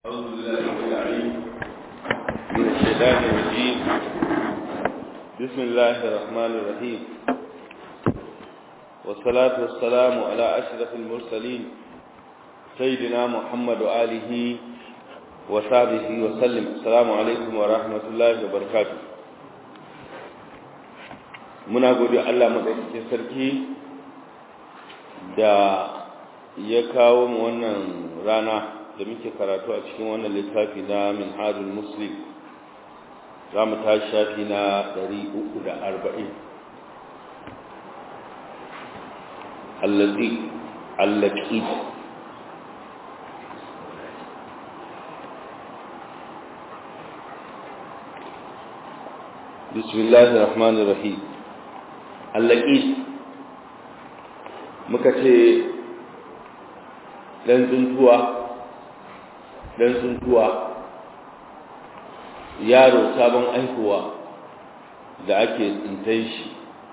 أعوذ بالله العليم من الشيطان الرجيم بسم الله الرحمن الرحيم والصلاة والسلام على أشرف المرسلين سيدنا محمد وآله وصحبه وسلم السلام عليكم ورحمة الله وبركاته muna gode Allah madaukakin sarki da ya kawo mu wannan rana da muke karatu a cikin wannan littafi na minhajul muslim za mu tashi shafi na 340 allazi allaki bismillahir rahmanir rahim allaki muka ce dan tsuntuwa dan tsuntuwa yaro sabon aihuwa da ake tsintai shi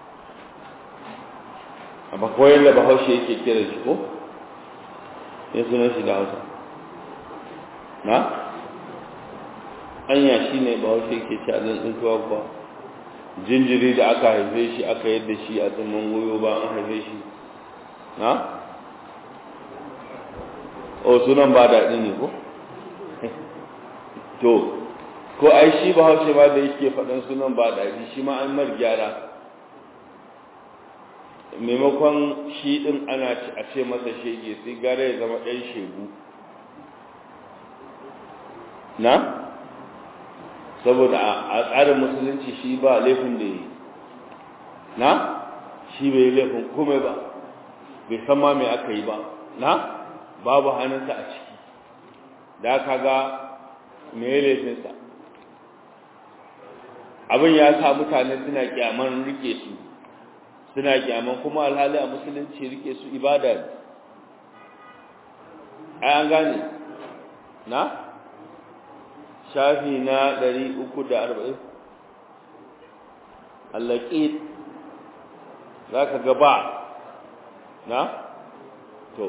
a bakwai da bahaushe yake kira shi ko ya sunan shi da hausa na anya shi ne bahaushe yake ci a dan tsuntuwa kuwa jinjiri da aka haife shi aka yadda shi a tsimman goyo ba an haife shi na o sunan ba daɗi ne ko to ko ai shi ba haushe ma da yake faɗin sunan ba daɗi shi ma an mar gyara maimakon shi ɗin ana a ce masa shege sai gara ya zama ɗan shegu na saboda a tsarin musulunci shi ba laifin da yi na shi bai laifin komai ba bai san ma mai aka yi ba na babu hannunsa a ciki da aka ga mai laifinsa abin ya sa mutane suna kyaman rike su suna kyaman kuma alhali a musulunci rike su ibada ne ai an gane na shafi na 340 allaki za ka gaba na to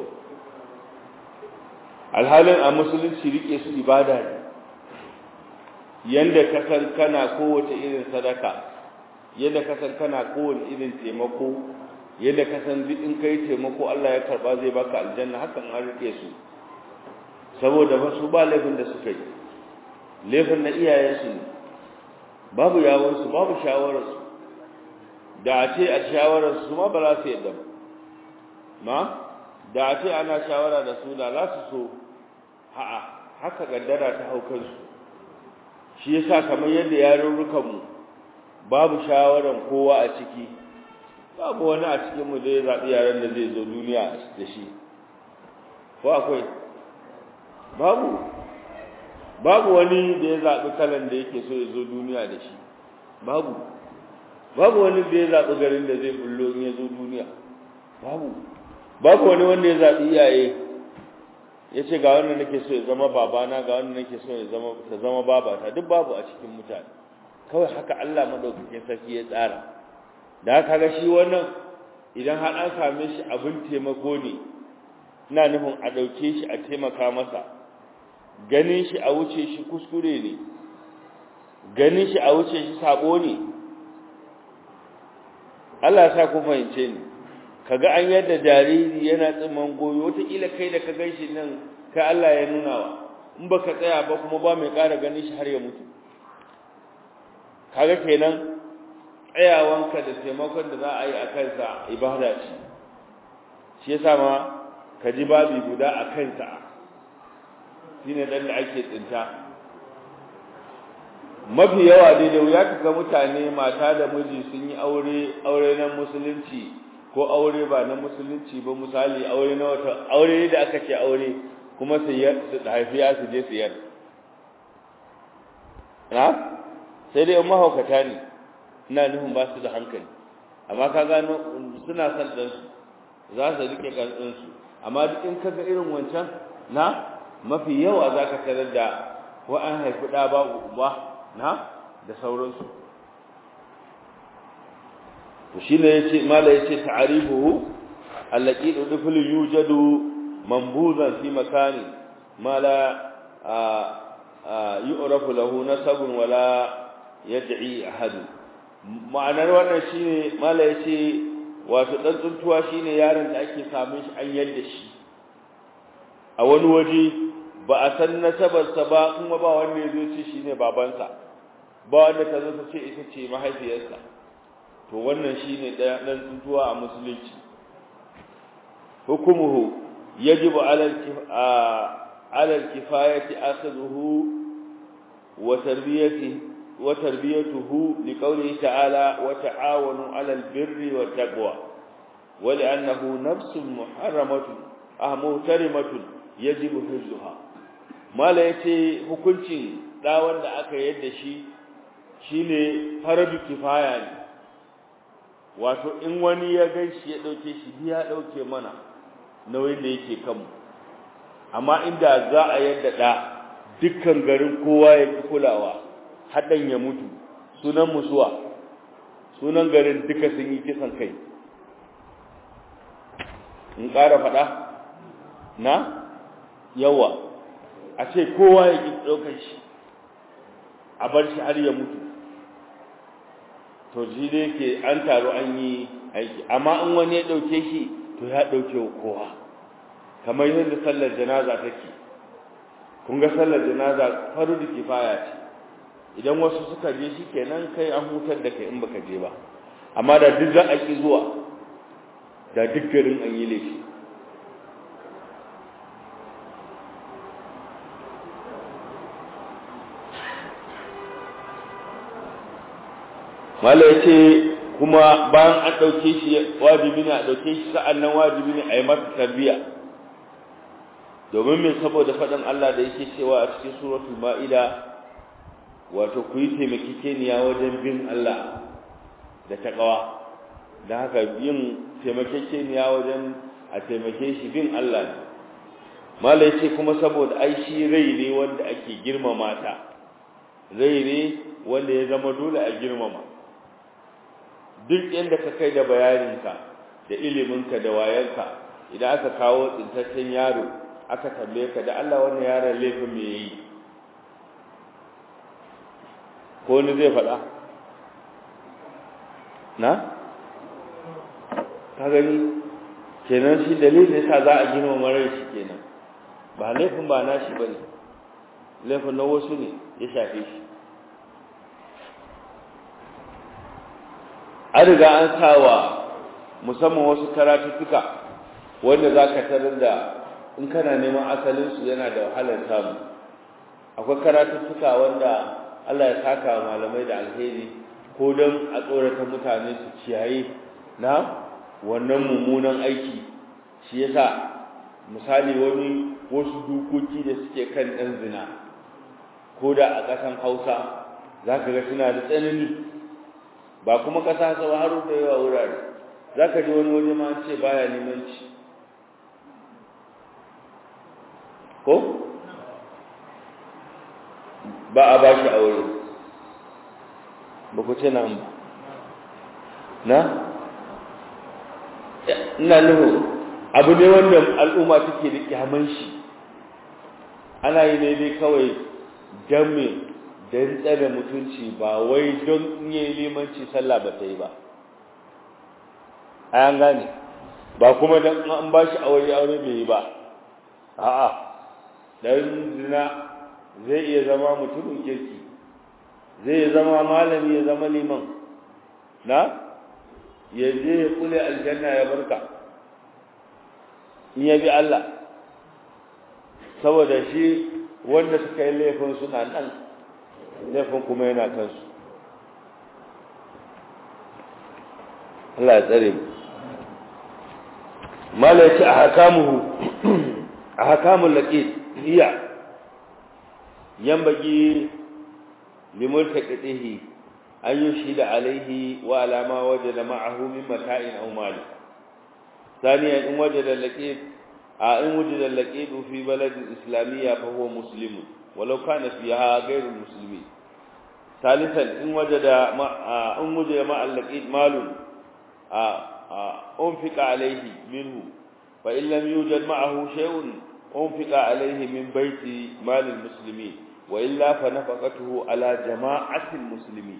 alhalin a musulunci rike su ibada ne yanda ka san kana kowace irin sadaka yanda ka san kana kowace irin taimako yanda ka san duk in kai taimako Allah ya karba zai baka aljanna hakan an rike su saboda ba su ba laifin da suka yi laifin na iyayensu ne babu yawansu babu shawararsu da a ce a shawararsu ma ba za su yadda ba ma da a ce ana shawara da su da za su so ha'a haka gaddara ta hau kansu shi yasa kamar yadda yarurrukanmu babu shawaran kowa a ciki babu wani a cikin mu da ya zaɓi yaren da zai zo duniya da shi ko akwai babu babu wani da ya zaɓi kalan da yake so ya zo duniya da shi babu babu wani da ya zaɓi garin da zai bullo in ya zo duniya babu babu wani wanda ya zaɓi iyaye ya ce ga wanda nake so ya zama babana ga wanda nake so ya zama ta zama babata duk babu a cikin mutane kawai haka Allah madaukakin sarki ya tsara da haka ga shi wannan idan har an same shi abin taimako ne ina nufin a ɗauke shi a taimaka masa ganin shi a wuce shi kuskure ne ganin shi a wuce shi sabo ne Allah ya sa ku fahimce ni kaga an yadda jariri yana tsiman goyo wataƙila kai da ka gan shi nan kai Allah ya nuna wa in baka tsaya ba kuma ba mai ƙara ganin shi har ya mutu kaga kenan tsayawanka da taimakon da za a yi a kansa ibada ce shi yasa ma ka ji babi guda a kansa shine dan da ake tsinta mafi yawa dai da wuya kaga mutane mata da miji sun yi aure aure na musulunci ko aure ba na musulunci ba misali aure na wata aure da aka ce aure kuma su haifi ya su je siyar na sai dai mahaukata ne ina nufin ba su da hankali amma ka gano suna son ɗansu za su rike ƙarfinsu amma duk in kaga irin wancan na mafi yawa za ka tarar da ko an haifi ɗa ba uba na da sauransu to shine yace mala yace ta'rifuhu allati duful yujadu manbuzan fi makani mala yu'rafu lahu nasabun wala yad'i ahad ma'anar wannan shine mala yace wato dan tsuntuwa shine yaron da ake samun shi an yadda shi a wani waje ba a san nasabarsa ba kuma ba wanda ya zo ce shine babansa ba wanda ta zo ta ce ita ce mahaifiyarsa to wannan shine dan tsuntuwa a musulunci hukumuhu yajibu ala ala al-kifayati akhadhuhu wa tarbiyatihi wa tarbiyatuhu liqawlihi ta'ala wa ta'awanu 'ala al-birri wat taqwa wa li'annahu nafsun muharramatun ahmutarimatun yajibu hifzuha mala yace hukuncin da wanda aka yadda shi shine faradu kifaya ne wato in wani ya ganshi ya dauke shi ya dauke mana nauyin da yake kanmu amma inda za a yadda da dukkan garin kowa ya ki kulawa hadan ya mutu sunan musuwa sunan garin duka sun yi kisan kai in ƙara faɗa na yawa a ce kowa ya ki ɗaukar shi a bar shi har ya mutu to shi dai ke an taru an yi aiki amma in wani ya ɗauke shi to ya ɗauke wa kowa kamar yadda sallar janaza take kun ga sallar janaza faru da kifaya ce idan wasu suka je shi kenan kai an hutar da kai in baka je ba amma da duk za a ki zuwa da duk garin an yi laifi mala yace kuma bayan an dauke shi wajibi ne a dauke shi sa'annan wajibi ne a yi masa tarbiya domin me saboda faɗin Allah da yake cewa a cikin suratul ma'ida wato ku yi taimakekeniya wajen bin Allah da taqwa dan haka yin taimakekeniya wajen a taimake shi bin Allah ne mala yace kuma saboda ai shi rai ne wanda ake girmama ta rai ne wanda ya zama dole a girmama duk inda ka kai da bayaninka da iliminka da wayanka idan aka kawo tsintaccen yaro aka tambaye ka da Allah wannan yaron laifin me yayi ko ni zai faɗa na ka gani kenan shi dalilin yasa za a gina marar shi kenan ba laifin ba nashi bane laifin na wasu ne ya shafe shi an riga an sawa musamman wasu karatuttuka wanda za ka tarar da in kana neman asalinsu yana da wahalar samu akwai karatuttuka wanda Allah ya saka malamai da alheri ko don a tsorata mutane su ciyaye na wannan mummunan aiki shi yasa misali wani wasu dukoki da suke kan ɗan zina ko da a ƙasan hausa za ka ga suna da tsanani ba kuma ƙasa sau har da yawa wurare za ka ji wani waje ma ce baya neman ci ko ba a ba shi aure ba ku ce nan ba na ina nuhu abu ne wanda al'umma take da kyaman shi ana yi ne dai kawai don me don tsare mutunci ba wai don yi limanci sallah ba ta yi ba a yan gane ba kuma don an ba shi aure aure bai yi ba a'a dan zina zai iya zama mutumin kirki zai iya zama malami ya zama liman na ya je ya kule aljanna ya barka in ya bi Allah saboda shi wanda suka yi laifin suna nan laifin kuma yana kansu Allah ya tsare mu mala yace a hakamuhu a hakamul laqid hiya yanbaghi limultaqihi an yushhida alayhi wa ala ma wajada ma'ahu min mata'in aw mali ثانيا إن وجد اللقيط إن وجد اللقيط في بلد إسلامية فهو مسلم ولو كان فيها غير المسلمين ثالثا إن وجد مع إن وجد مع اللقيط مال أنفق عليه منه فإن لم يوجد معه شيء أنفق عليه من بيت مال المسلمين وإلا فنفقته على جماعة المسلمين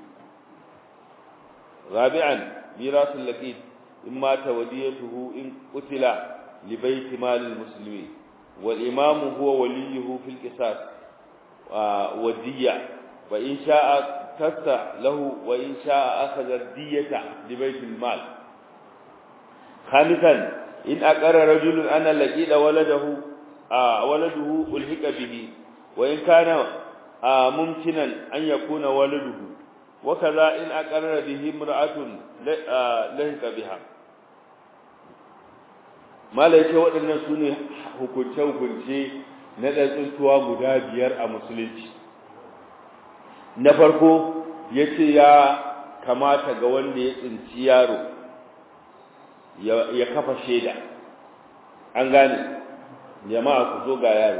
رابعا ميراث اللقيط إن مات وديته إن قتل لبيت مال المسلمين والإمام هو وليه في القصاص والدية وإن شاء تسع له وإن شاء أخذ الدية لبيت المال خامسا إن أقر رجل أن لقيد ولده آه ولده ألحق به وإن كان آه ممكنا أن يكون ولده وكذا إن أقر به امرأة لحق بها ما ليس waɗannan su ne hukunce-hukunce na ɗanɗantuwa guda biyar a musulunci na farko ya ce ya kamata ga wanda ya tsinci yaro ya kafa shaida an gane jama'a ku zo ga yaro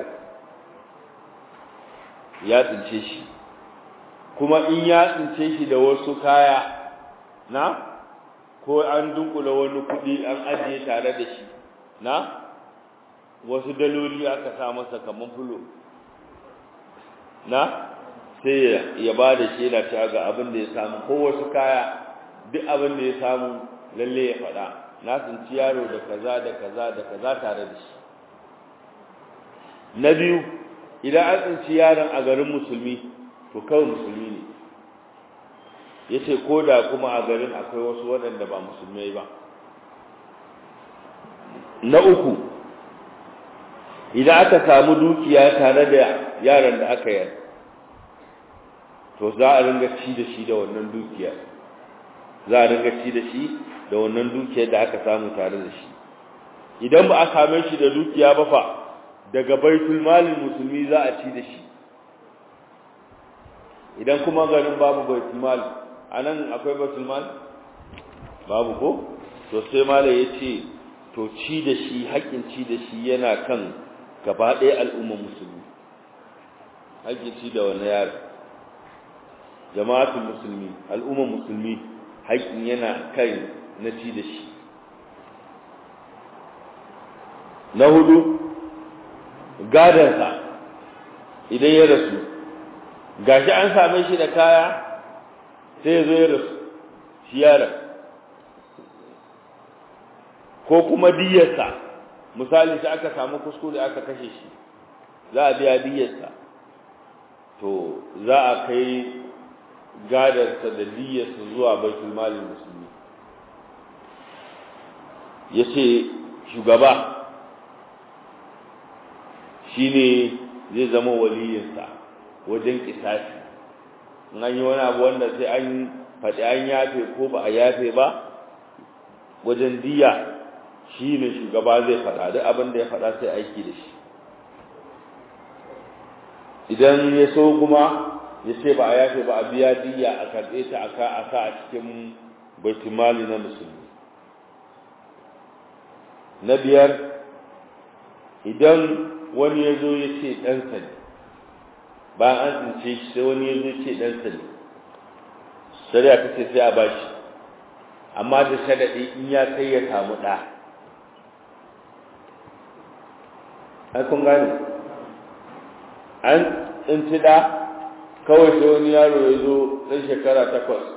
ya tsince shi kuma in ya tsince shi da wasu kaya na ko an dunkula wani kudi an ajiye tare da shi na wasu daloli aka sa masa kaman fulo na sai ya ba da shaida cewa ga abin da ya samu ko wasu kaya duk abin da ya samu lalle ya faɗa na tsinci yaro da kaza da kaza da kaza tare da shi na biyu idan an tsinci yaron a garin musulmi to kawai musulmi ne ya ce ko da kuma a garin akwai wasu waɗanda ba musulmai ba na uku idan aka samu dukiya tare da yaron da aka yar to za a ringa ci da shi da wannan dukiya za a ringa ci da shi da wannan dukiyar da aka samu tare da shi idan ba a same shi da dukiya ba fa daga baitul malin musulmi za a ci da shi idan kuma garin babu baitul mal anan akwai baitul mal babu ko to sai mala yace to ci da shi haƙƙin ci da shi yana kan gaba ɗaya al'ummar musulmi haƙƙin ci da wani yaro jama'atul musulmi al'ummar musulmi haƙƙin yana kai na ci da shi na hudu gadansa idan ya rasu gashi an same shi da kaya sai ya zo ya rasu shi yaron ko kuma diyarsa misali sai aka samu kuskure aka kashe shi za a biya diyarsa to za a kai gadarsa da diyarsa zuwa baitul malin musulmi ya ce shugaba shi ne zai zama waliyinsa wajen kisasi in an yi wani abu wanda sai an faɗi an yafe ko ba a yafe ba wajen diya shi ne shugaba zai faɗa duk abin da ya faɗa sai aiki da shi idan ya so kuma ya ce ba a yafe ba a biya diya a karɓe ta a ka a sa a cikin baitumali na musulmi na biyar idan wani ya zo ya ce ɗansa ne bayan an tsince shi sai wani ya zo ce ɗansa ne shari'a ta ce sai a bashi amma da sharaɗi in ya kai ya samu ɗa ai kun gane an tsinci ɗa kawai sai wani yaro ya zo ɗan shekara takwas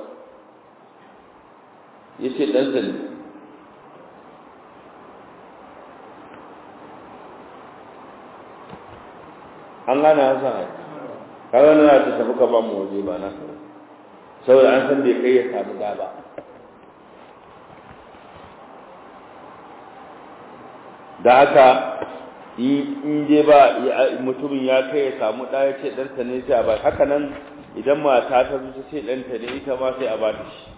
ya ce ɗansa ne an gane hasan ai kawai na ta tafi ka ba mu waje ba na saboda an san bai kai ya samu da ba da haka in je ba mutumin ya kai ya samu ɗa ya ce ɗanta ne sai a ba haka nan idan mata ta zo ta ce ɗanta ne ita ma sai a ba ta shi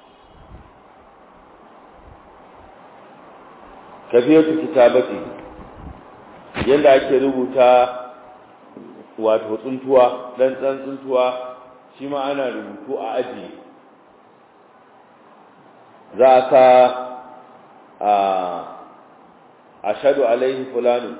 kafiyatu kitabati yadda ake rubuta wato tsuntuwa dan tsan tsuntuwa shi ma ana rubutu a aji za ka a ashhadu alaihi fulanu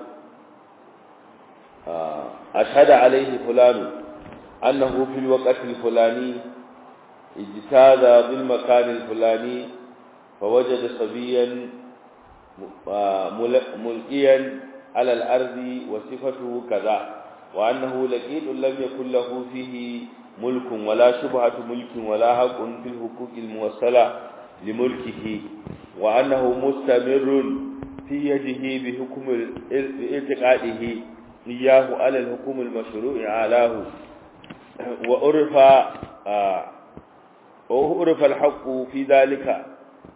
ashhadu alaihi fulanu annahu fil waqti fulani ijtada bil makan fulani فوجد صبيا ملقيا على الأرض وصفته كذا وأنه لقيط لم يكن له فيه ملك ولا شبهة ملك ولا حق في الحقوق الموصلة لملكه وأنه مستمر في يده بحكم اعتقاده إياه على الحكم المشروع علاه وعرف آه وعرف الحق في ذلك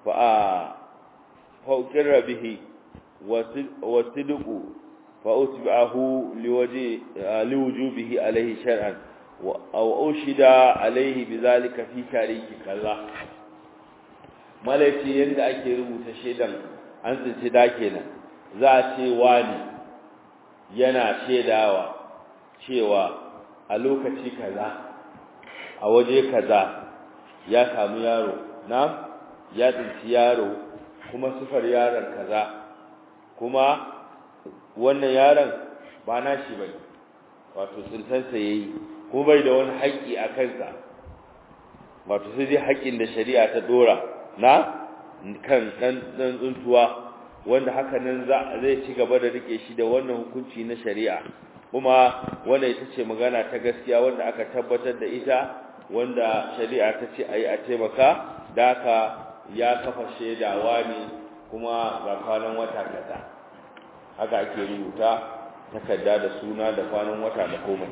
فأقر به والصدق فأتبعه لوجه لوجوبه عليه شرعا أو أشهد عليه بذلك في تاريخ كذا malaci yadda ake rubuta shaidan an tsinci da kenan za a ce wani yana shaidawa cewa a lokaci kaza a waje kaza ya samu yaro na ya tsinci yaro kuma sifar yaron kaza kuma wannan yaron ba na shi bai wato tsintansa ya yi kuma bai da wani haƙƙi a kansa wato sai dai haƙƙin da shari'a ta dora na kan ɗan tsuntuwa wanda haka nan zai ci gaba da rike shi da wannan hukunci na shari'a kuma wannan ita ce magana ta gaskiya wanda aka tabbatar da ita wanda shari'a ta ce a yi a taimaka da haka ya kafa shaidawa ne kuma ga kwanan wata kaza haka ake rubuta takarda da suna da kwanan wata da komai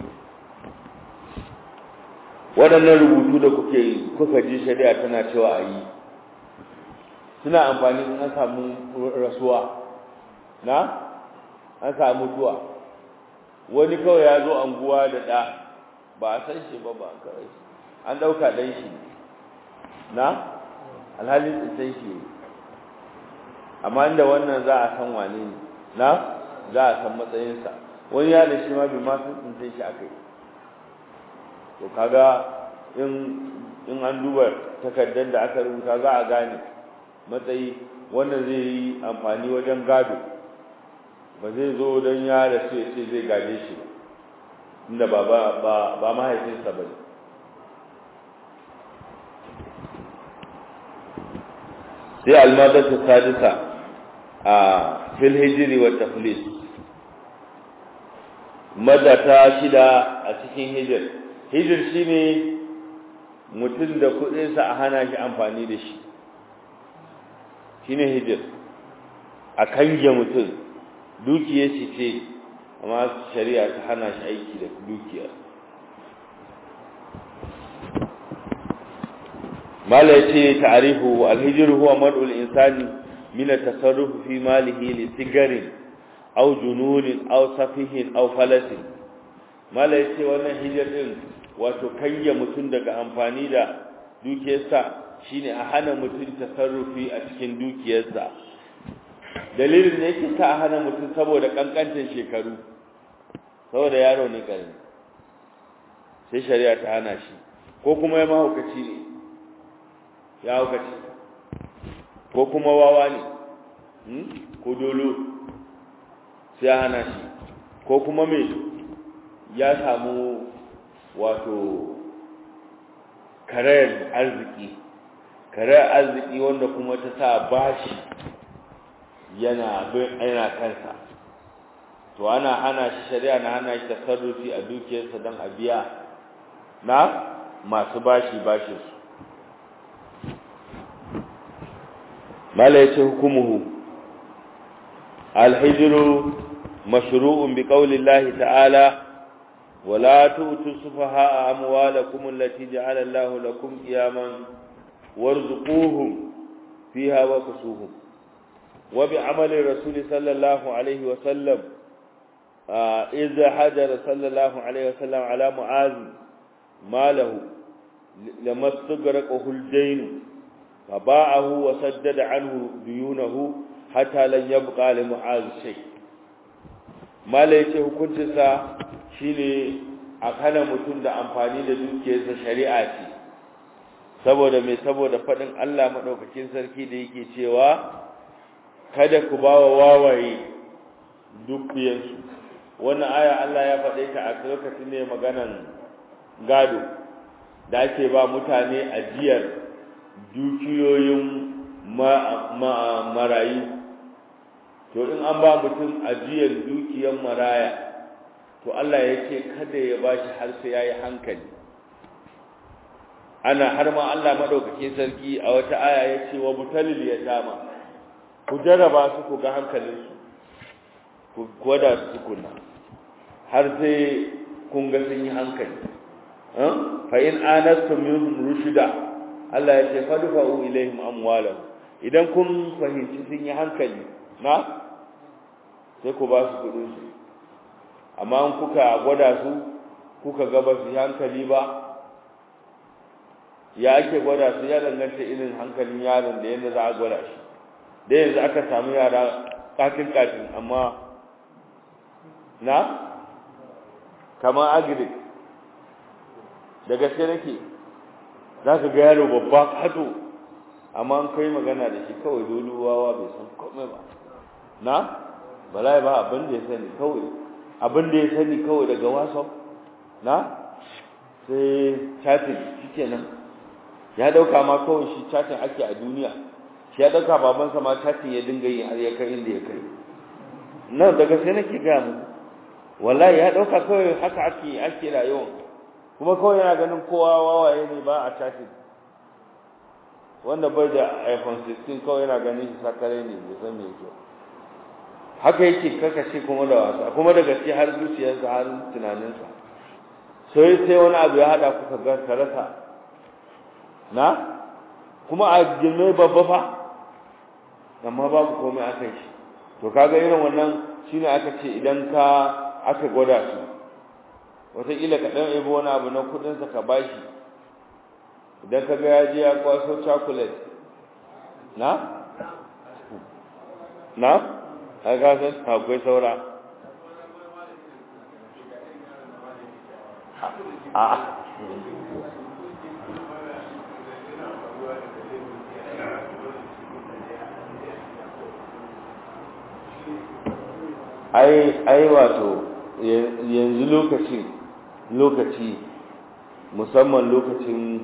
waɗannan rubutu da kuke kuka ji shari'a tana cewa a yi suna amfani in an samu rasuwa na an samu mutuwa wani kawai ya zo anguwa da ɗa ba a san shi ba ba kawai an ɗauka ɗan shi na alhalin tsintan shi amma inda wannan za a san wane ne na za a san matsayinsa wani ya da shi ma bai ma san tsintan shi aka yi to kaga in in an duba takardar da aka rubuta za a gane matsayi wanda zai yi amfani wajen gado ba zai zo don ya da su ya ce zai gaje shi ba inda ba ba ba mahaifinsa ba ne sai almadatu sadisa a fil hijri wa taflis madata shida a cikin hijir hijir shine mutum da kudinsa a hana shi amfani da shi shine hijir a kange mutum dukiyar shi ce amma shari'a ta hana shi aiki da dukiyar mala yace ta'rifu al-hijr huwa mad'u al-insani min at-tasarruf fi malihi li sigarin aw jununin aw safihin aw falasin mala yace wannan hijir din wato kange mutum daga amfani da dukiyarsa shine a hana mutum tasarrufi a cikin dukiyarsa dalilin da yake sa a hana mutum saboda kankantar shekaru saboda yaro ne karami sai shari'a ta hana shi ko kuma ya mahaukaci ne ya haukaci ko kuma wawa ne ko dolo sai ya hana shi ko kuma me ya samu wato karayar arziki karayar arziki wanda kuma ta sa bashi yana yana kansa to ana hana shi shari'a na hana shi tasarrufi a dukiyarsa don a biya na masu bashi bashin su mala yace hukumuhu alhijru mashru'un bi qawli Allah ta'ala ولا تؤتوا السفهاء أموالكم التي جعل الله لكم قياما وارزقوهم فيها وكسوهم وبعمل الرسول صلى الله عليه وسلم إذا حجر صلى الله عليه وسلم على معاذ ماله لما استغرقه الدين فباعه وسدد عنه ديونه حتى لن يبقى لمعاذ شيء ما ليس hukuncinsa shine a kana mutum da amfani da dukiyarsa shari'a ce saboda mai saboda faɗin Allah maɗaukakin sarki da yake cewa kada ku ba wa wawaye dukiyarsu wannan aya Allah ya faɗe ta a lokacin ne maganan gado da ake ba mutane ajiyar dukiyoyin marayu to in an ba mutum ajiyar dukiyar maraya to Allah ya ce kada ya bashi har sai yayi hankali ana har ma Allah madaukake sarki a wata aya ya ce wa butalil yatama ku jarraba su ku ga hankalinsu ku gwada su kunna har sai kun ga sun yi hankali fa in anastum minhum rushda Allah ya ce fadfa'u ilaihim amwalahum idan kun fahimci sun yi hankali na sai ku ba su kudin su amma in kuka gwada su kuka ga ba su yi hankali ba ya ake gwada su ya danganta irin hankalin yaron da yadda za a gwada shi da yanzu aka samu yara katin katin amma na kamar agric da gaske nake za ka ga yaro babba kato amma an kai magana da shi kawai doluwawa bai san komai ba na bala ba abin da ya sani kawai abin da ya sani kawai daga whatsapp na sai chatting shikenan ya dauka ma kawai shi chatting ake a duniya shi ya dauka babansa ma chatting ya dinga yi har ya kai inda ya kai nan daga sai nake ga mu wallahi ya dauka kawai haka ake ake rayuwa kuma kawai yana ganin kowa wawaye ne ba a chatting wanda bai da iPhone 16 kawai yana ganin shi sakare ne bai san me yake haka yake kakashe kuma da wasa kuma da gaske har zuciyarsa har tunaninsa sai sai wani abu ya hada kuka ga karasa na kuma a girme babba fa amma babu komai akan shi to kaga irin wannan shine aka ce idan ka aka gwada su wataƙila ka ɗan ebo wani abu na kuɗinsa ka bashi idan ka ga ya je ya kwaso chocolate na na a san akwai saura a ai ai wato yanzu lokacin lokaci musamman lokacin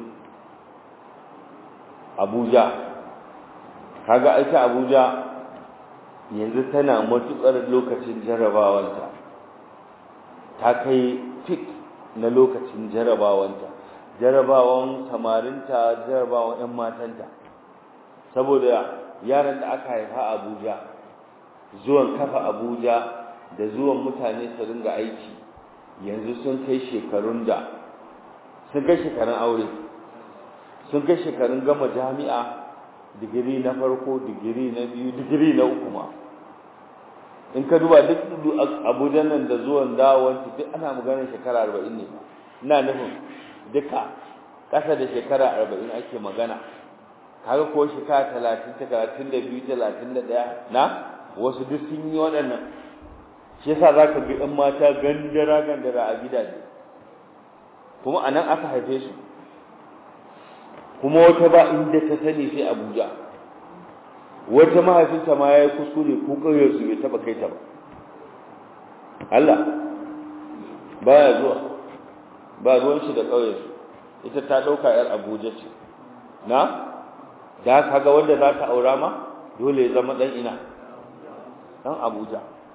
abuja kaga ita abuja yanzu tana matuƙar lokacin jarabawanta ta kai fit na lokacin jarabawanta jarabawan samarinta jarabawan 'yan matanta saboda yaran da aka haifa a abuja zuwan kafa abuja da zuwan mutane su ringa aiki yanzu sun kai shekarun da sun kai shekarun aure sun kai shekarun gama jami'a digiri na farko digiri na biyu digiri na uku ma in ka duba duk abuja nan da zuwan dawon duk ana maganar shekara arba'in ne ina nufin duka ƙasa da shekara arba'in ake magana kaga ko shekara talatin talatin da biyu talatin da ɗaya na wasu duk sun yi waɗannan shi yasa za ka ga ɗan mata gandara gandara a gidaje kuma a nan aka haife su kuma wata ba inda ta sani sai abuja wata mahaifinta ma ya yi kuskure ko ƙauyarsu bai taɓa kai ta ba Allah baya zuwa ba ruwan shi da ƙauyarsu ita ta ɗauka ‘yar abuja ce na da ka ga wanda za ta aura ma dole ya zama ɗan ina ɗan abuja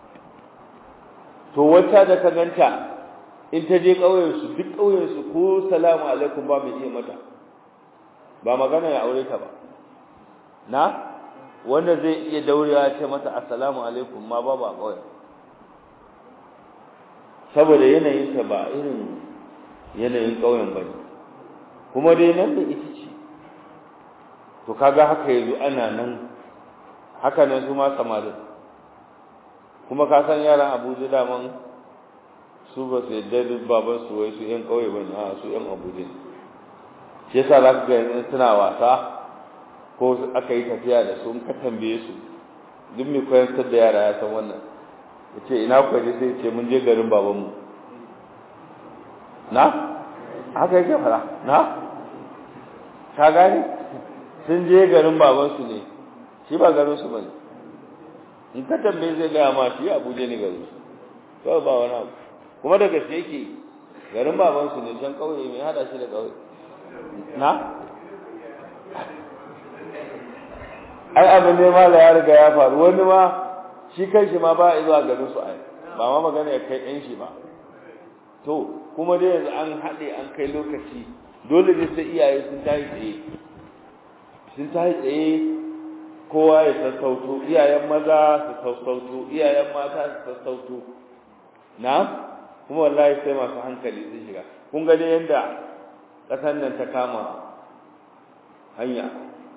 to wata da ka ganta in ta je ƙauyensu duk ƙauyensu ko salamu alaikum ba mai iya mata ba magana ya aure ta ba na wanda zai iya daurewa ce mata assalamu alaikum ma ba ba ƙauyen saboda yanayinta ba irin yanayin ƙauyen ba ne kuma dai nan da ita ce to kaga haka yanzu ana nan haka nan su ma samarin kuma ka san yaran abuja daman su ba su yadda duk baban su wai su yan kauye ba ne a su yan abuja ne shi yasa za ka ga yanzu suna wasa ko aka yi tafiya da su in ka tambaye su duk mai koyantar da yara ya san wannan ya ce ina kuwa je sai ce mun je garin babanmu na haka yake fara na ka gane sun je garin babansu ne shi ba garinsu ba ne in ka tambaye zai gaya ma shi abuja ne garin su kawai ba wani abu kuma da gaske yake garin babansu ne can kauye mai hada shi da kauye na ai abin ne ma da ya riga ya faru wani ma shi kai shi ma ba a zuwa garin su ai ba ma magana ya kai ɗan shi ba to kuma dai yanzu an haɗe an kai lokaci dole ne sai iyaye sun tashi tsaye sun tashi tsaye kowa ya sassauto iyayen maza su sassauto iyayen mata su sassauto na kuma wallahi sai masu hankali sun shiga kun ga dai yanda ƙasar nan ta kama hanya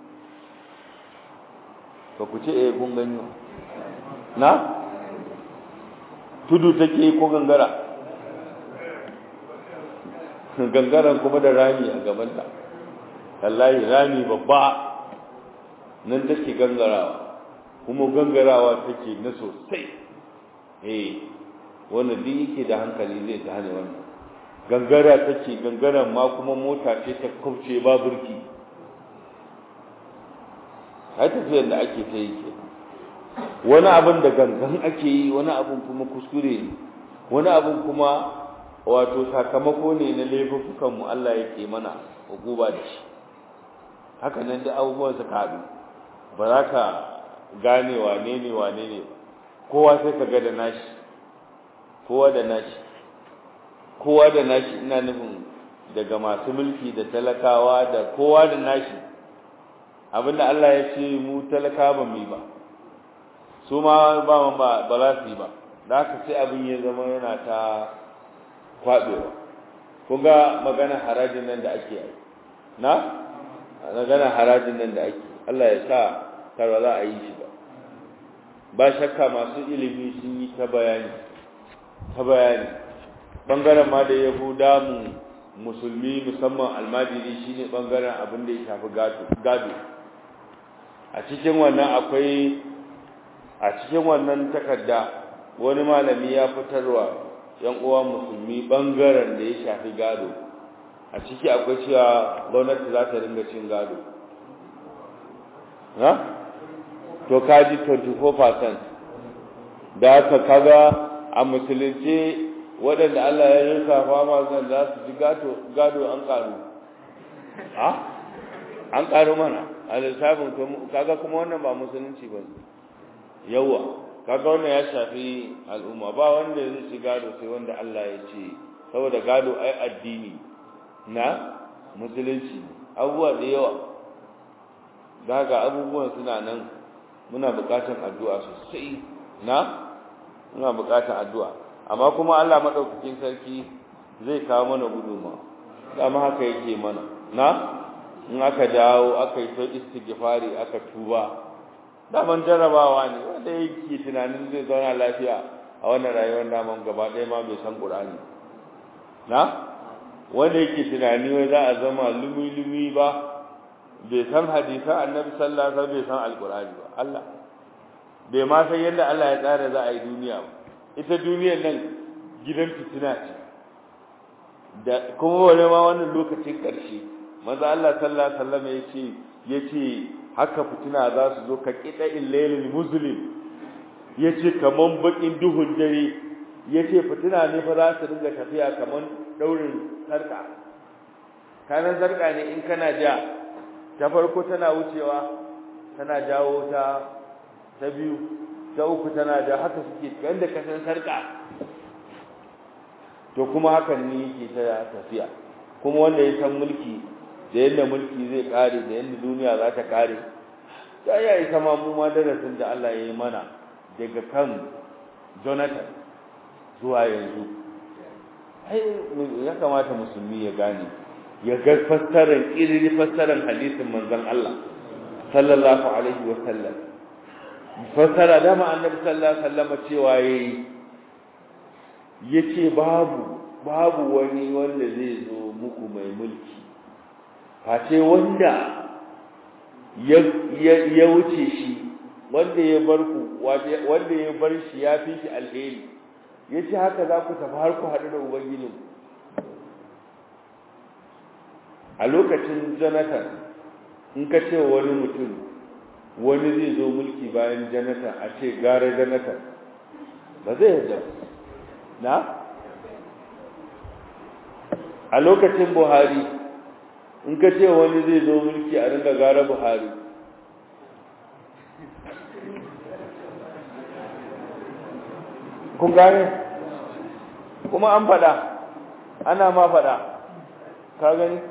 ba ku ce eh kun gani na tudu take ko gangara gangaran kuma da rami a gabanta wallahi rami babba nan take gangarawa kuma gangarawa take na sosai eh wanda duk yake da hankali zai ta hane wannan gangara take gangaran ma kuma mota ce ta kauce ba burki ai tafiyar da ake ta yi ke wani abin da gangan ake yi wani abin kuma kuskure ne wani abin kuma wato sakamako ne na laifukan mu Allah yake mana hukuba da shi haka nan da abubuwan suka haɗu ba za ka gane wane ne wane ne kowa sai ka ga da nashi kowa da nashi kowa da nashi ina nufin daga masu mulki da talakawa da kowa da nashi abinda Allah ya ce mu talaka ba mu ba su ma ba ba ba za su yi ba da haka sai abin ya zama yana ta kwabewa kun ga magana harajin nan da ake yi na magana harajin nan da ake Allah ya sa karwa za a yi shi ba ba shakka masu ilimi sun yi ta bayani ta bayani bangaren ma da ya damu musulmi musamman almajiri shine bangaren abin da ya shafi gado a cikin wannan akwai a cikin wannan takarda wani malami ya fitarwa yan uwa musulmi bangaren da ya shafi gado a ciki akwai cewa gwamnati za ta ringa cin gado ha to kaji 24% da aka kaga a musulunci waɗanda Allah ya rinka fama zan za su ji gado an ƙaru ha an ƙaru mana a lissafin kaga kuma wannan ba musulunci ba yawa kaga wannan ya shafi al'umma ba wanda ya ci gado sai wanda Allah ya ce saboda gado ai addini na musulunci abubuwa da yawa daga abubuwan suna nan muna buƙatar addu'a sosai na muna buƙatar addu'a amma kuma Allah madaukakin sarki zai kawo mana guduma dama haka yake mana na in aka dawo aka yi ta istighfari aka tuba daman jarabawa ne wanda yake tunanin zai zauna lafiya a wannan rayuwar daman gaba ɗaya ma bai san Qur'ani na wanda yake tunani wai za a zama lumi-lumi ba bai san hadisan annabi sallallahu alaihi wasallam bai san alqur'ani ba Allah bai ma san yadda Allah ya tsara za a yi duniya ba ita duniyar nan gidan fitina ce da kuma wani ma wannan lokacin ƙarshe manzo Allah sallallahu alaihi wasallam yace yace haka fitina za su zo ka kida illailil muslim yace kaman bakin duhun dare yace fitina ne fa za su dinga tafiya kaman daurin sarka kanan sarka ne in kana ja ta farko tana wucewa tana jawo ta ta biyu ta uku tana da haka suke yanda ka san sarka to kuma hakan ne yake ta tafiya kuma wanda ya san mulki da yadda mulki zai kare da yadda duniya za ta kare ta yayi sama mu ma darasin da Allah ya yi mana daga kan Jonathan zuwa yanzu ai ya kamata musulmi ya gane ya ga fassarar irin fassarar hadisin manzon Allah sallallahu alaihi wa sallam fassara dama annabi sallallahu alaihi wasallam cewa yayi yace babu babu wani wanda zai zo muku mai mulki face wanda ya ya wuce shi wanda ya bar ku wanda ya bar shi ya fi shi alheri yace haka za ku tafi har ku haɗu da ubangijin a lokacin Jonathan in ka ce wani mutum wani zai zo mulki bayan Jonathan a ce gara Jonathan ba zai yarda na a lokacin Buhari in ka ce wani zai zo mulki a ringa gara Buhari kun gane kuma an faɗa ana ma faɗa ka gani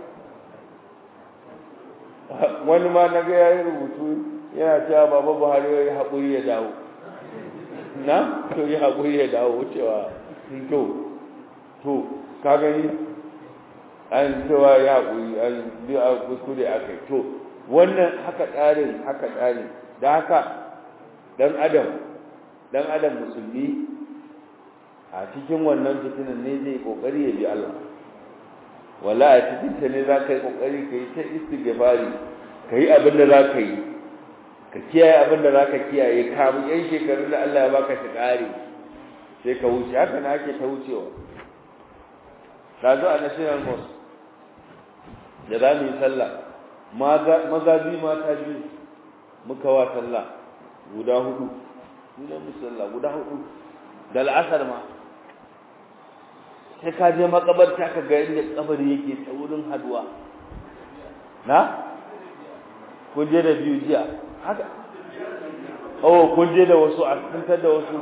wani ma na ga ya yi rubutu yana cewa baba buhari ya yi haƙuri ya dawo na to yi haƙuri ya dawo cewa to to ka gani an cewa ya haƙuri an biyu a kuskure a kai to wannan haka tsarin haka tsarin da haka dan adam dan adam musulmi a cikin wannan fitinan ne zai kokari ya bi Allah wala a cikin ta ne za ka yi kokari ka yi ta istighfari ka yi abin da za ka yi ka kiyaye abin da za ka kiyaye kamun yan shekaru da Allah ya baka shi ƙari sai ka wuce haka na ake ta wucewa ta zo a national mosque da za mu yi sallah maza biyu mata biyu muka wa sallah guda hudu ne mu sallah guda hudu da al'asar ma sai ka je makabarta ka ga inda kabari yake ta wurin haduwa na kun je da biyu jiya haka oh kun je da wasu a kuntar da wasu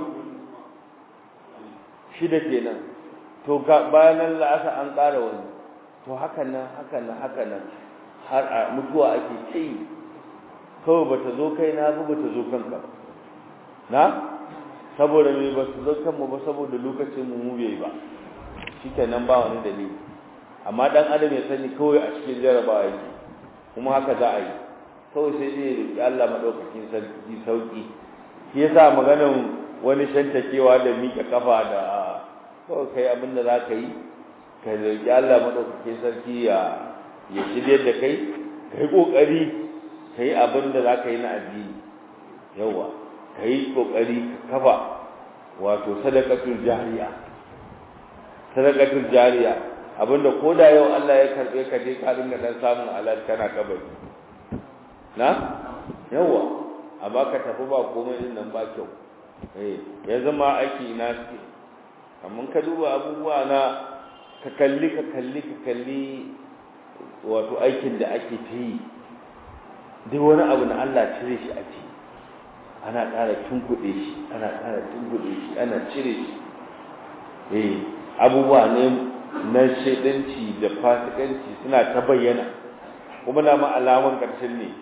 shida kenan to ga bayan la'asar an ƙara wani to hakan nan hakan nan hakan nan har a mutuwa ake kai kawai bata zo kai na ba bata zo kanka ba na saboda me ba su zo kanmu ba saboda lokacin mu mu bai ba shikenan ba wani dalili amma dan adam ya sani kawai a cikin jarabawa yake kuma haka za a yi kawai sai dai riƙi Allah madaukakin sarki sauki shi yasa maganar wani shantakewa da miƙe kafa da kawai kai abin da za ka yi ka riƙi Allah madaukakin sarki ya ya shirye da kai ka yi ƙoƙari ka yi abin da za ka yi na addini yawa ka yi ƙoƙari ka kafa wato sadakatul jariya sadakatul jariya abinda ko da yau Allah ya karɓe ka je ka dinga dan samun alal kana kabari na yawa amma ka tafi ba komai din nan ba kyau eh ya zama aiki ina suke amma ka duba abubuwa na ka kalli ka kalli ka kalli wato aikin da ake ta yi duk wani abu na Allah cire shi a ci ana ƙara tunkuɗe shi ana ƙara tunkuɗe shi ana cire shi eh abubuwa ne na shaidanci da fasikanci suna ta bayyana kuma na ma alaman ƙarshen ne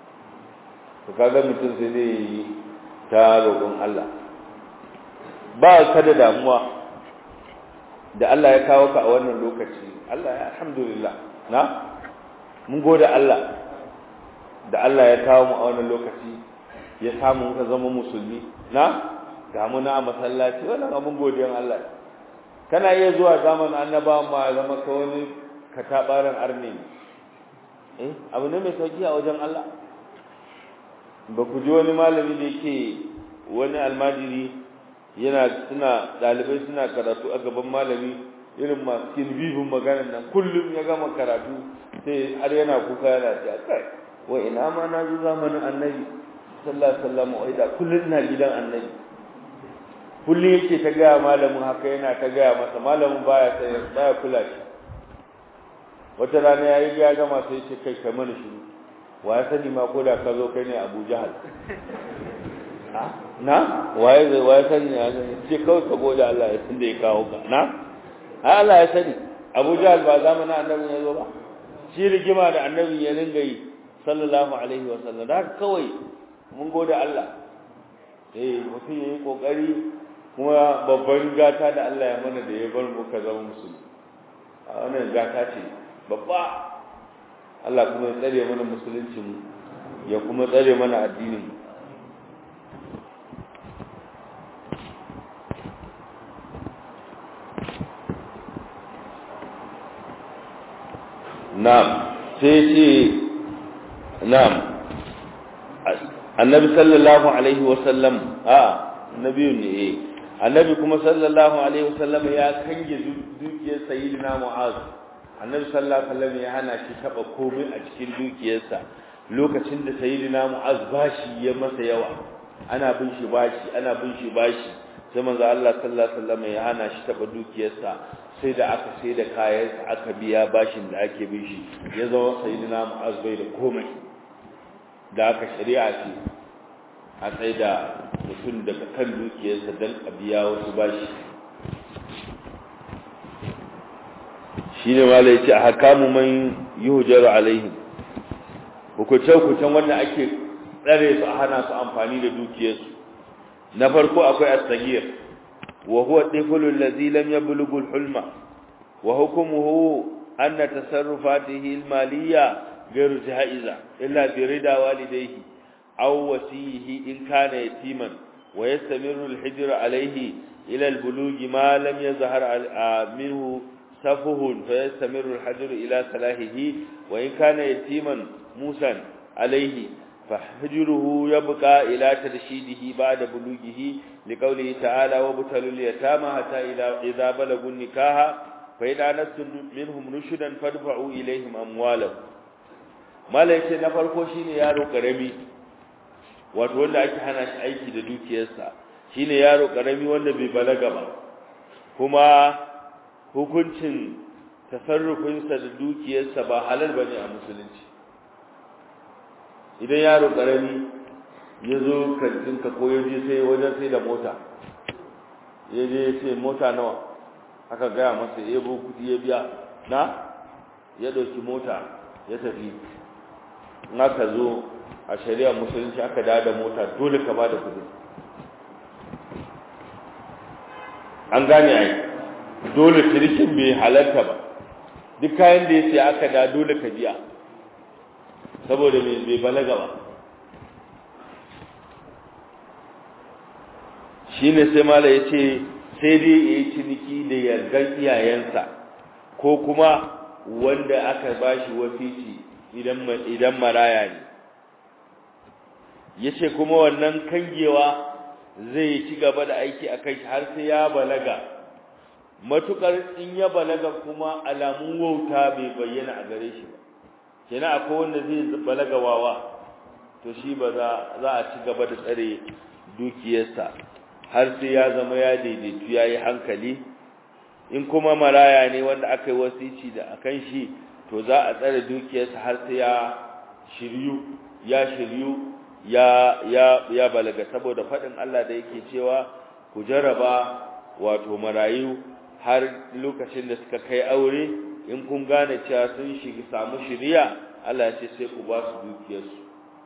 to kaga mutum sai zai yi ta roƙon Allah ba ka da damuwa da Allah ya kawo ka a wannan lokaci Allah ya alhamdulillah na mun gode Allah da Allah ya kawo mu a wannan lokaci ya samu ka zama musulmi na ga mu na masallaci wannan abun godiyan Allah kana iya zuwa zamanin annaba ma zama ka wani katabaran arni eh abu ne mai sauki a wajen Allah ba ku ji wani malami da yake wani almajiri yana suna dalibai suna karatu a gaban malami irin masu kilbibin maganar nan kullum ya gama karatu sai har yana kuka yana ce kai wa ina ma na zo zamanin annabi sallallahu alaihi wasallam wai da kullum ina gidan annabi kullum yake ta gaya malamin haka yana ta gaya masa malamin baya sai baya kula shi wata rana yayi ga gama sai ce kai kai mana shiru wa ya sani ma ko da ka zo kai ne Abu Jahal na waye zai waye sani ya ce kawai ka gode Allah ya tunda ya kawo ka na ai Allah ya sani Abu Jahal ba zamanin annabi ya zo ba shi rigima da annabi ya ringa yi sallallahu alaihi wa sallam da kawai mun gode Allah eh mutum yayi kokari kuma babban gata da Allah ya mana da ya bar mu ka zama musulmi a wannan gata ce babba Allah kuma ya tsare mana musulunci mu ya kuma tsare mana addinin mu na'am sai ce na'am annabi sallallahu alaihi wasallam a annabi ne eh annabi kuma sallallahu alaihi wasallam ya kange dukiyar sayyidina mu'az annabi sallallahu alaihi wasallam ya hana shi taba komai a cikin dukiyarsa lokacin da sayyidina mu'az bashi ya masa yawa ana bin shi bashi ana bin shi bashi sai manzo Allah sallallahu alaihi wasallam ya hana shi taba dukiyarsa sai da aka sai da kayansa aka biya bashin da ake bin shi ya zama sayyidina mu'az bai da komai da aka shari'a ce a tsaye da mutum daga kan dukiyarsa don a biya wasu bashi shi ne ma ce a hakamu man yi hujjaru alaihim hukuce-hukucen wanda ake tsare su a hana su amfani da dukiyarsu na farko akwai astagir wa huwa tiflul ladzi lam yablughu al-hulma wa hukmuhu anna tasarrufatihi al-maliyya ghayr jaiza illa bi rida walidayhi aw wasiyihi in kana yatiman wa yastamiru al-hijr alayhi ila al-bulugh ma lam yazhar minhu safuhun fa yastamiru al-hajr ila salahihi wa in kana yatiman musan alayhi فحجره يبقى إلى ترشيده بعد بلوغه لقوله تعالى وابتلوا اليتامى حتى إذا بلغوا النكاح فإن آنستم منهم رشدا فادفعوا إليهم أموالهم ما ليس نفرقو شيني يارو كرمي wato wanda ake hana shi aiki da dukiyarsa shine yaro karami wanda bai balaga ba kuma hukuncin tasarrufinsa da dukiyarsa ba halal bane a musulunci idan yaro karami ya zo kantinka ko ya je sai wajen sai da mota ya je sai mota nawa aka gaya masa ya bo kudi ya biya na ya ɗauki mota ya tafi in aka zo a shari'ar musulunci aka dawo da mota dole ka ba da kudi an gane ai dole cinikin bai halarta ba duk kayan da ya sai aka da dole ka biya saboda bai balaga ba shi ne sai mala ya ce sai dai ya yi ciniki da yardan iyayensa ko kuma wanda aka ba shi wasici idan maraya ne ya ce kuma wannan kangewa zai ci gaba da aiki a kai har sai ya balaga matukar in ya balaga kuma alamun wauta bai bayyana a gare shi ba kenan akwai wanda zai balaga wawa to shi ba za a ci gaba da tsare dukiyarsa har sai ya zama ya daidaitu ya yi hankali in kuma maraya ne wanda aka yi wasici da akan shi to za a tsare dukiyarsa har sai ya shiryu ya shiryu ya ya ya balaga saboda faɗin Allah da yake cewa ku jaraba wato marayu har lokacin da suka kai aure in kun gane cewa sun shiga samu shiriya Allah ya ce sai ku ba su dukiyarsu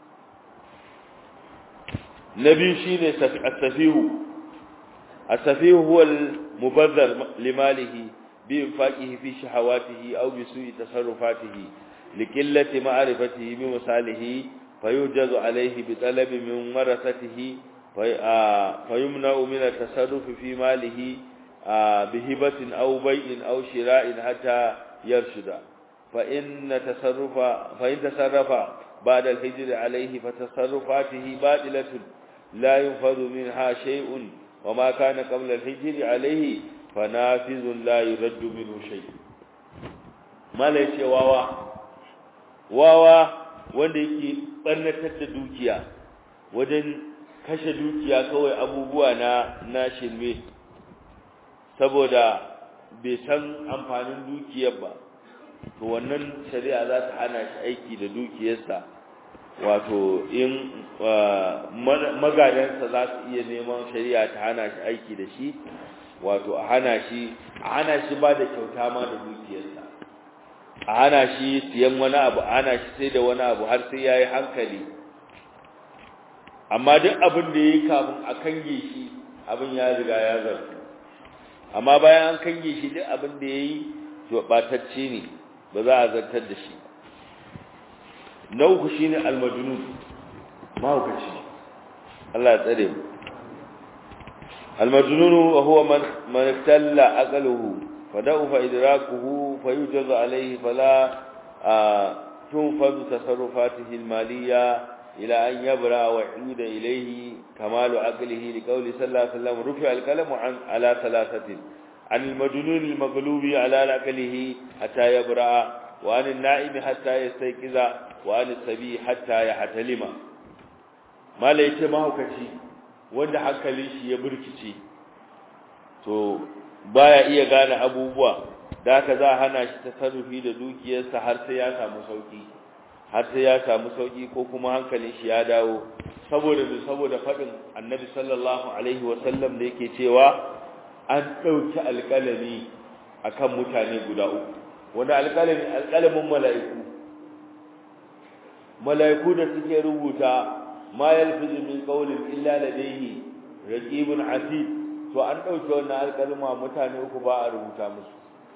nabi shine as-safihu as-safihu huwa al-mubazzar limalihi bi infaqihi fi shahawatihi aw bi su'i tasarrufatihi liqillati ma'rifatihi bi misalihi fayujazu alayhi bi talabi min warasatihi fayumna'u min at-tasarruf fi malihi bihibatin aw bay'in aw shira'in hatta yarshuda فإن تصرف فإن تصرف بعد الهجر عليه فتصرفاته باطلة لا ينفذ منها شيء وما كان قبل الهجر عليه فنافذ لا يرد منه شيء ما ليش واوا واوا wanda yake barnatar da dukiya wajen kashe dukiya kawai abubuwa na na shirme saboda bai san amfanin dukiyar ba to wannan shari'a za ta hana shi aiki da dukiyarsa wato in magadansa za su iya neman shari'a ta hana shi aiki da shi wato a hana shi a hana shi ba da kyauta ma da dukiyarsa a hana shi siyan wani abu a hana shi sai da wani abu har sai ya yi hankali amma duk abin da ya yi kafin a kange shi abin ya riga ya zartu amma bayan an kange shi duk abin da ya yi to ɓatacce ne ba za a zartar da shi na uku shi ne almajunun mahaukaci Allah ya tsare mu almajunun wa huwa man iftalla aqluhu fada'u fa idrakuhu fayujazu alayhi fala tunfadu tasarrufatihi almaliyya ila an yabra wa yuda ilayhi kamalu aqlihi liqawli sallallahu alaihi wasallam rufi alqalamu an ala thalathatin عن المجنون المغلوب على عقله حتى يبرأ وعن النائم حتى يستيقظ وعن السبي حتى يحتلم ما ليته mahaukaci wanda hankalin shi ya burkice to baya iya gane abubuwa da haka za hana shi tasarrufi da dukiyarsa har sai ya samu sauki har sai ya samu sauki ko kuma hankalin shi ya dawo saboda saboda fadin annabi sallallahu alaihi wasallam da yake cewa an dauki alƙalami akan mutane guda uku wanda alƙalami alƙalamin mala'iku mala'iku da suke rubuta ma yalfizu min qawlin illa ladayhi raqibun atid to an dauke wannan alƙalma mutane uku ba a rubuta musu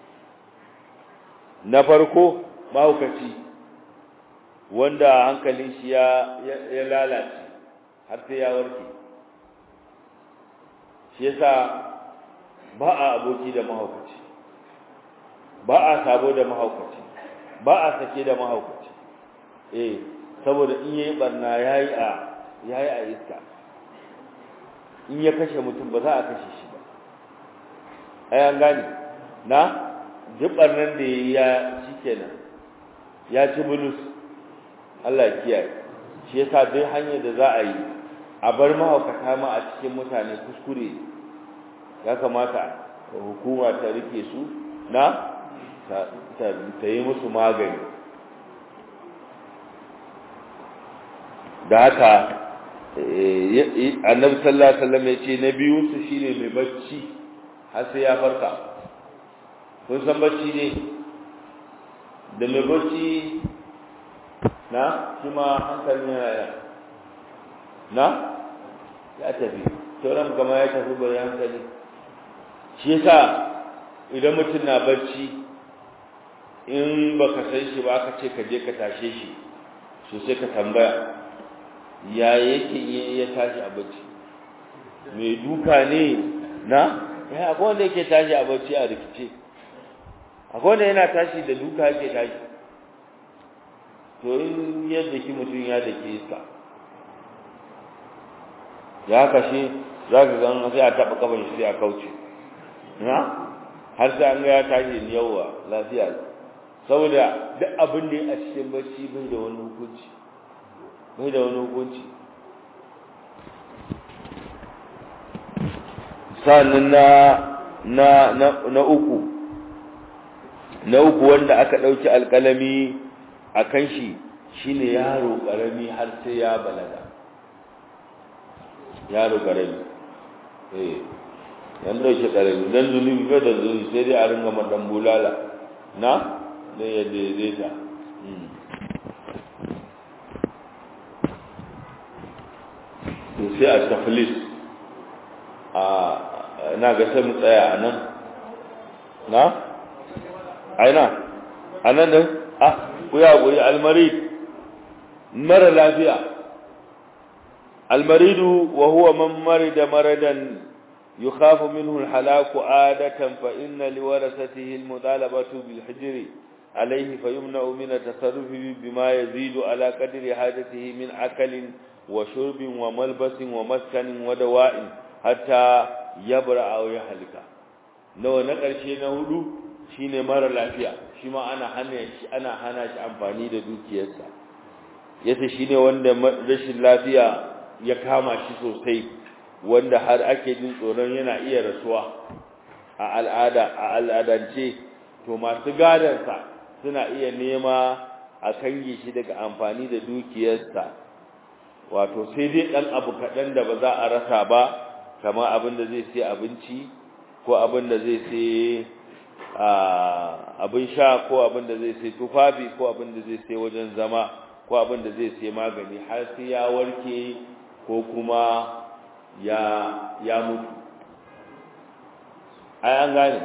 na farko mahaukaci wanda hankalin shi ya ya lalace har sai ya warke shi yasa ba a aboki da mahaukaci ba a sabo da mahaukaci ba a sake da mahaukaci eh saboda in yayi barna yayi a yayi a iska in ya kashe mutum ba za a kashe shi ba ai an gane na duk barnan da ya shikenan ya ci bulus Allah ya kiyaye shi yasa duk hanyar da za a yi a bar mahaukata ma a cikin mutane kuskure ya kamata hukuma ta rike su na ta yi musu magani da haka annabi sallallahu alaihi wasallam ya ce na biyu su shine mai bacci har sai ya farka kun san bacci ne da mai bacci na shi ma hankalin yana na ya tafi sauran kama ya tafi bari hankali shi yasa idan mutum na bacci in baka san shi ba aka ce ka je ka tashe shi so sai ka tambaya ya yake ya tashi a bacci mai duka ne na ya akwai wanda yake tashi a bacci a rikice akwai wanda yana tashi da duka yake tashi to in yadda ki mutum ya da ke iska ya kashe za ka gan sai a taɓa kafin shi sai a kauce na har sai an ga ya tashi yawa lafiya saboda duk abin da ya a cikin bacci bai da wani hukunci bai da wani hukunci sannan na na na na uku na uku wanda aka ɗauki alƙalami a kan shi shine yaro ƙarami har sai ya balaga yaro ƙarami eh yan ɗauki ƙarami dan zunubi bai da zunubi sai dai a ringa madan bulala na dan ya daidaita to sai a taflis a na ga sai mu tsaya a nan na aina a nan din ah ku ya guri almarid mara lafiya almaridu wa huwa man marida maradan يخاف منه الحلاك عادة فإن لورثته المطالبة بالحجر عليه فيمنع من التصرف بما يزيد على قدر حاجته من أكل وشرب وملبس ومسكن ودواء حتى يبرأ أو يهلك نو نقرشي نهدو shine mara lafiya shi ma ana hana shi ana hana shi amfani da dukiyarsa yace shine wanda rashin lafiya ya kama shi sosai wanda har ake jin tsoron yana iya rasuwa a al'ada a al'adance to masu gadansa suna iya nema a kange shi daga amfani da dukiyarsa wato sai dai dan abu kaɗan da ba za a rasa ba kamar abin da zai sai abinci ko abin da zai sai abin sha ko abin da zai sai tufafi ko abin da zai sai wajen zama ko abin da zai sai magani har sai ya warke ko kuma ya ya mutu ai an gane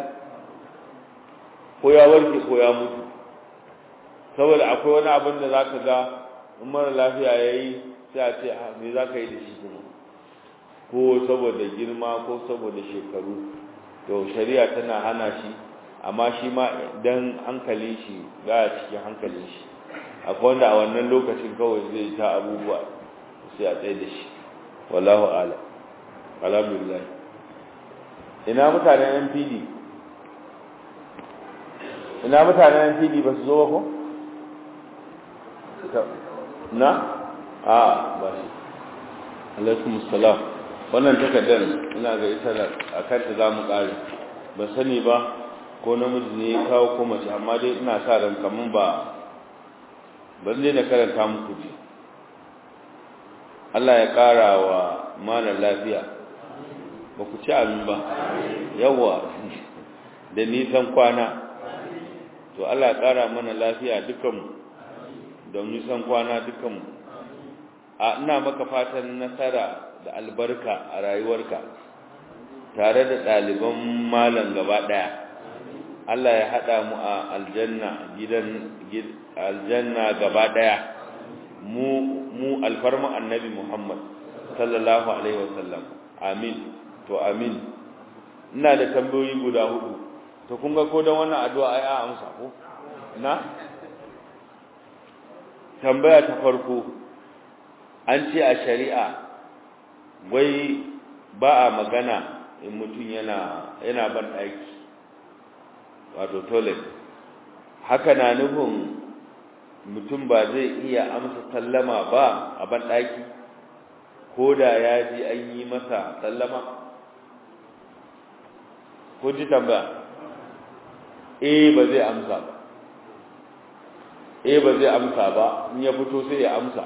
ko ya warke ko ya mutu saboda akwai wani abin da zaka ga in mara lafiya yayi sai a ce me zaka yi da shi kuma ko saboda girma ko saboda shekaru to shari'a tana hana shi amma shi ma dan hankalin shi ga cikin hankalin shi akwai wanda a wannan lokacin kawai zai ta abubuwa sai a tsaye da shi wallahu a'lam alhamdulillah ina mutanen NPD ina mutanen NPD ba su zo ba ko na a ba shi alaikum salam wannan takardar ina ga ita a kanta za mu ƙare ba sani ba ko namiji ne ya kawo ko mace amma dai ina sa ran kamun ba ban zai na karanta muku ji Allah ya ƙara wa malar lafiya ba ku ci amin ba yawa da nisan kwana to Allah ya ƙara mana lafiya dukanmu da nisan kwana dukanmu a ina maka fatan nasara da albarka a rayuwarka tare da ɗaliban malam gaba ɗaya Allah ya haɗa mu a aljanna gidan aljanna gaba ɗaya mu mu alfarma annabi Muhammad sallallahu alaihi wasallam amin to amin ina da tambayoyi guda hudu to kun ga ko dan wannan addu'a ai a amsa ko na tambaya ta farko an ce a shari'a wai ba a magana in mutum yana yana ban aiki wato toilet haka na nufin mutum ba zai iya amsa sallama ba a ban ɗaki ko da ya ji an yi masa sallama ko ji tambaya eh ba zai amsa ba eh ba zai amsa ba in ya fito sai ya amsa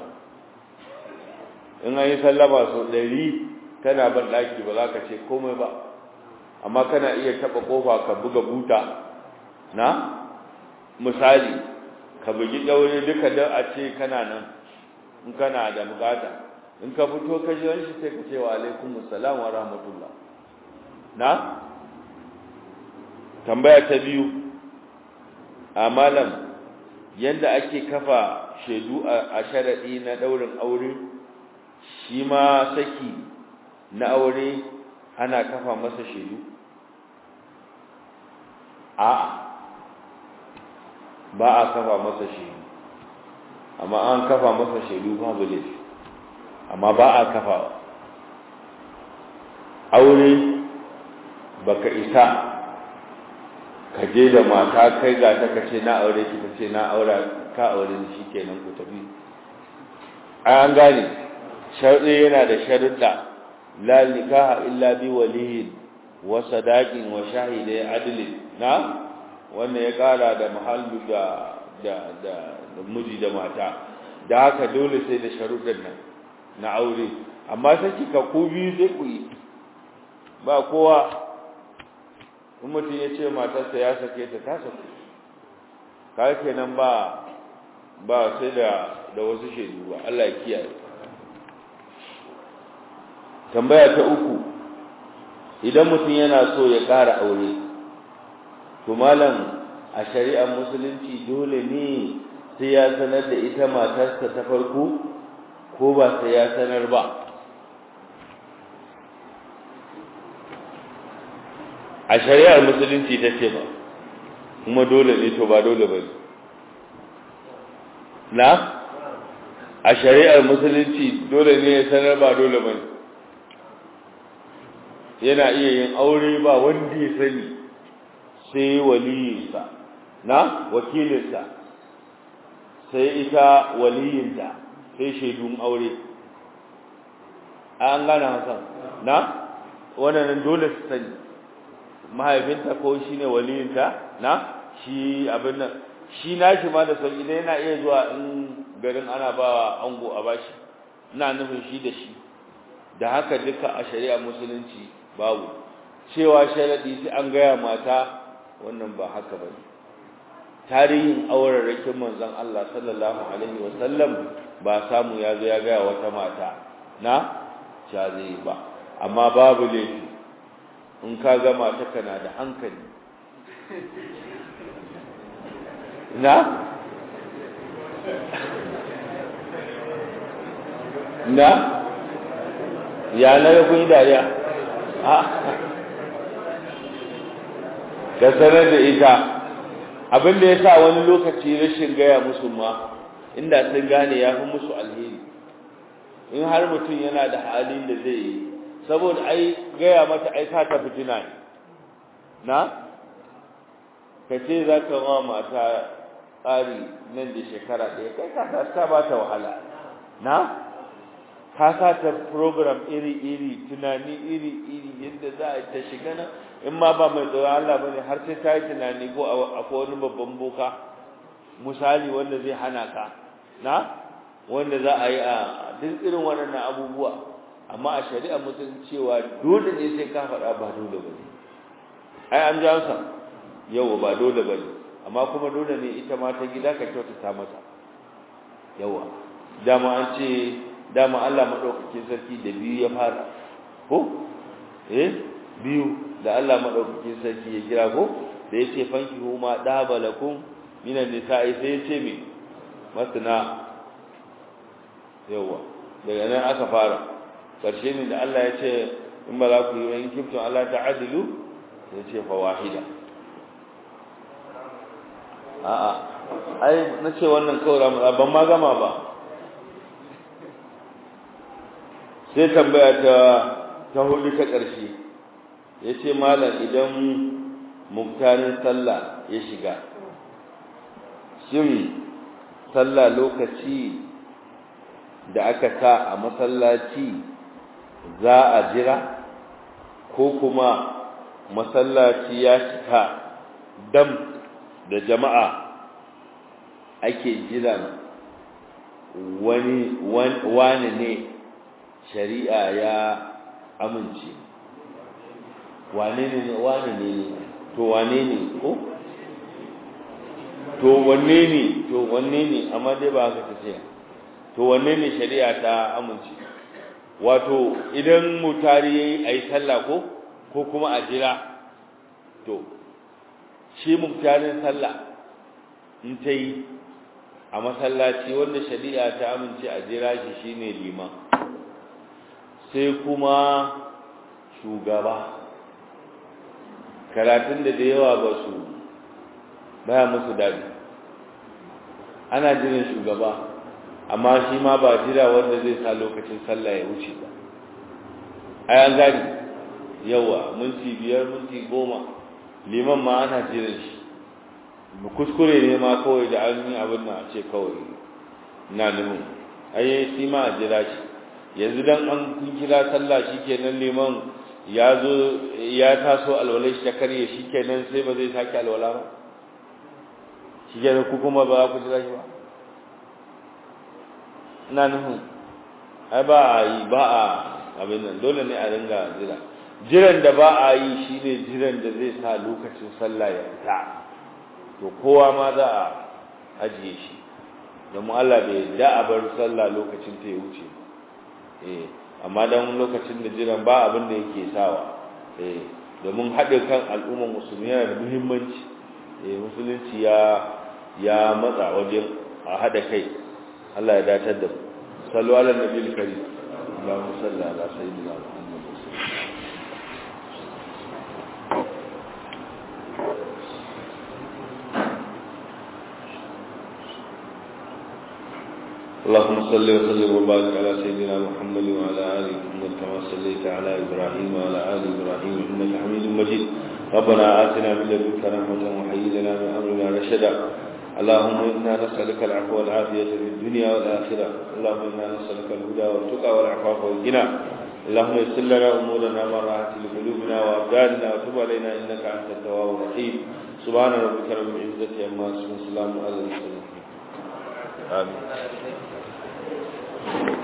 in an yi sallama sau ɗari kana ban ɗaki ba za ka ce komai ba amma kana iya taɓa ƙofa ka buga buta na misali ka bugi ɗaure duka don a ce kana nan in kana da bukata in ka fito ka ji shi sai ka ce wa alaikum assalam wa rahmatullah na tambaya ta biyu a malam yadda ake kafa shaidu a sharaɗi na ɗaurin aure shi ma saki na aure ana kafa masa shaidu a'a ba a kafa masa shaidu amma an kafa masa shaidu babu laifi amma ba a kafa aure baka isa ka je da mata kai ga ta kace na aure ki kace na aura ka aure ni shikenan ku tafi an gane sharɗi yana da sharuɗa la nikaha illa bi waliyin wa sadaqin wa shahidai adlin na wannan ya kara da mahallu da da da miji da mata da haka dole sai da sharuɗan nan na aure amma sai kika ku biyu sai ku yi ba kowa in mutum ya ce matarsa ya sake ta ta sake kai kenan ba ba sai da da wasu shaidu ba Allah ya kiyaye tambaya ta uku idan mutum yana so ya ƙara aure to malam a shari'ar musulunci dole ne sai ya sanar da ita matarsa ta farko ko ba sai ya sanar ba a shari'ar musulunci ta ce ba kuma dole ne to ba dole ba na a shari'ar musulunci dole ne ya sanar ba dole ba yana iya yin aure ba wanda ya sani sai waliyinsa na wakilinsa sai ita waliyinta sai shaidun aure an gane hasan na wannan dole su sani mahaifinta ko shi ne waliyinta na shi abin nan shi nashi ma da sauki dai yana iya zuwa in garin ana ba ango a bashi ina nufin shi da shi da haka duka a shari'a musulunci babu cewa sharadi sai an gaya mata wannan ba haka bane tarihin aurarrakin manzon Allah sallallahu alaihi wasallam ba samu ya zo ya gaya wata mata na cha zai ba amma babu laifi in ka ga mata kana da hankali na na ya na ga kun dariya ka sanar da ita abin da ya sa wani lokaci rashin gaya musu ma inda sun gane ya fi musu alheri in har mutum yana da halin da zai yi saboda ai gaya mata ai ka ta fitina ne na ka ce za ka ma mata tsari nan da shekara ɗaya kai ka ta ba ta wahala na ka sa ta program iri-iri tunani iri-iri yadda za a ta shiga nan in ma ba mai tsoron Allah bane har sai ta yi tunani ko akwai wani babban boka misali wanda zai hana ka na wanda za a yi a duk irin waɗannan abubuwa amma a shari'a mutum cewa dole ne sai ka faɗa ba dole ba ne ai an ji ansa yau ba dole ba ne amma kuma dole ne ita ma ta gida ka kyautata mata yawa dama an ce dama Allah madaukakin sarki da biyu ya fara ko eh biyu da Allah madaukakin sarki ya kira ko da yace fanki huma dabalakum minan nisa'i sai yace me masna yawa daga nan aka fara karshe ne da Allah ya ce in ba za ku yi wani kiftun Allah ta'adilu sai ce fa wahida a'a ai na ce wannan kawai ban ma gama ba sai tambaya ta ta hudu ta ƙarshe ya ce malam idan muktarin sallah ya shiga shin sallah lokaci da aka sa a masallaci za a jira ko kuma masallaci ya cika dam da jama'a ake jiran wani wani ne shari'a ya amince wane ne wane ne to wane ne ko to wanne ne to wanne ne amma dai ba haka ta ce to wanne ne shari'a ta amince wato idan mutari yayi ayi sallah ko ko kuma a jira to shi muktarin sallah in ta yi a masallaci wanda shari'a ta amince a jira shi shine liman sai kuma shugaba karatun da da yawa ba su baya musu dadi ana jiran shugaba amma shi ma ba jira wanda zai sa lokacin sallah ya wuce ba ai an gani yawa minti biyar minti goma liman ma ana jiran shi kuskure ne ma kawai da an yi abin na ce kawai na nufin ai shi ma a jira shi yanzu dan an kun kira sallah shikenan liman ya zo ya taso alwala shi ta karye shikenan sai ba zai sake alwala ba shikenan ku kuma ba ku jira shi ba ina nufin ai ba a yi ba a abin nan dole ne a ringa jira jiran da ba a yi shine jiran da zai sa lokacin sallah ya fita to kowa ma za a ajiye shi domin Allah bai da a bar sallah lokacin ta ya wuce eh amma dan lokacin da jiran ba abin da yake sawa eh domin haɗe kan al'ummar musulmi yana da muhimmanci eh musulunci ya ya matsa wajen a haɗa kai Allah ya datar da mu sallu ala nabiyil karim Allahumma salli ala sayyidina Muhammad اللهم صل وسلم وبارك على سيدنا محمد وعلى ال محمد كما صليت على ابراهيم وعلى ال ابراهيم انك حميد مجيد ربنا آتنا من لدنك رحمة وهيئ لنا من امرنا رشدا اللهم انا نسالك العفو والعافية في الدنيا والاخرة اللهم انا نسالك الهدى والتقى والعفاف والغنى اللهم يسر لنا امورنا ما راحت لقلوبنا وابداننا وتب علينا انك انت التواب الرحيم سبحان ربك رب العزة عما يصفون وسلام على المرسلين آمين